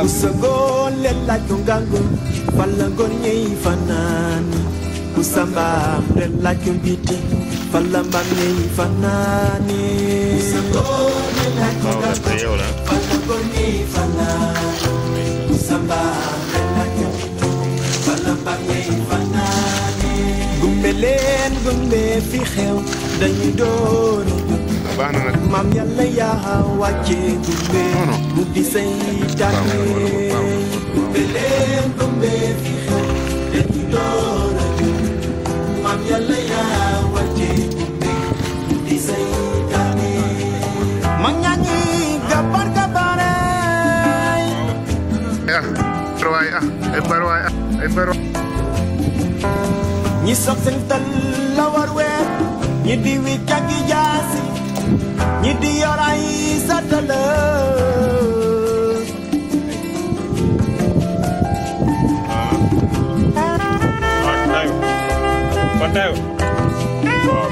Usangon le la kungango Falangon nyei fanani Usambam le la kumbiti Falambam nyei fanani Usangon le la waaw te yow la Falangon nyei fanani Usambam le la kumbiti Falambam nyei fanani Gumbe leen gumbe fi xew dañu doon baax na nag maam yàlla yaa wàcce gumbe Non, non. mu di say tànne Baax na, baax na, baax na. gumbe leen gumbe fi xew dañu doon maam yàlla yaa wàcce gumbe mu di say tànne mag ñaa ngi gabar gabare ah barwaay ah ay barwaay ah ay barwaay ñi soog seen tal la war weer ñi di wi cagi jaasi ñi di yor ay satala Kontayo. Kontayo. Waaw.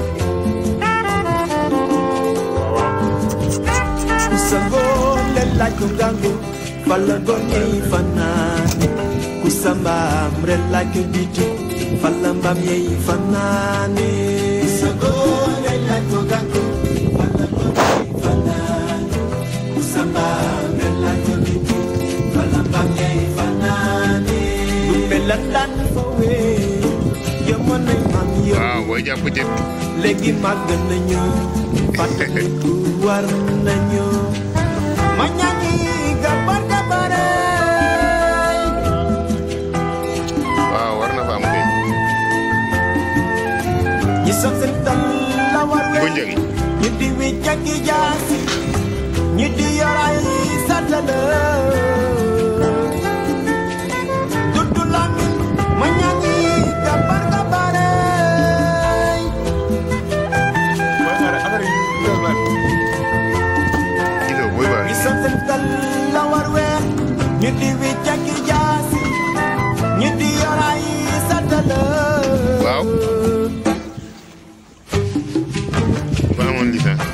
Waaw waaw. kusangoo le laaj ko ngangu fala gonye fanani kusambam re laaj ko biti fala mbam ye fanani kusangoo le laaj ko ngangu fala gonye fanani kusambam re laaj ko biti fala mbam ye fanani dumbe landan fowe yamana mam yo waaw booy jàpp jën léegi màgg nañu fàttaliku war nañu ma ñaani gabar gabare waaw war na fa am kay ñi soog seen tal la war bu we njëgi ñi di wi jaggi jaasi ñi di yor ay satala dudu lamin ma ñaani gabar gabare Mooy xaar affaire yi yow la. gisoo booy baax ñi soog seen tal la war we ñi di wi jaggi jaasi ñi di yor ay satala waaw ba amoon licence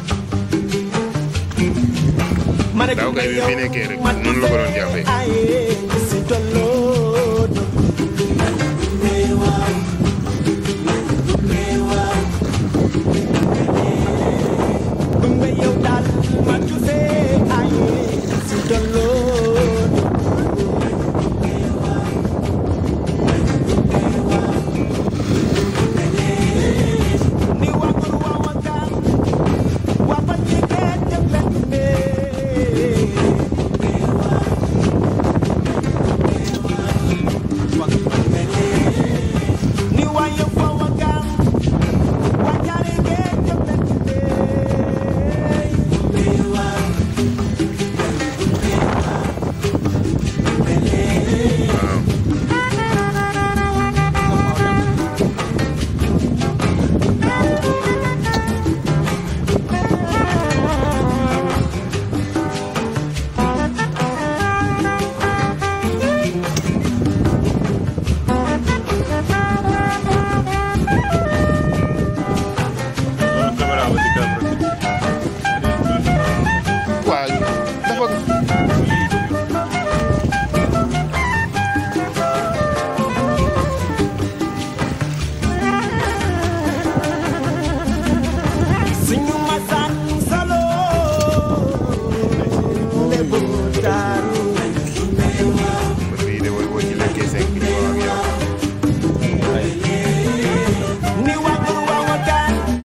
ma ne Daaw kay bi fi nekkee rek noonu la ko doon jàppee. Aye.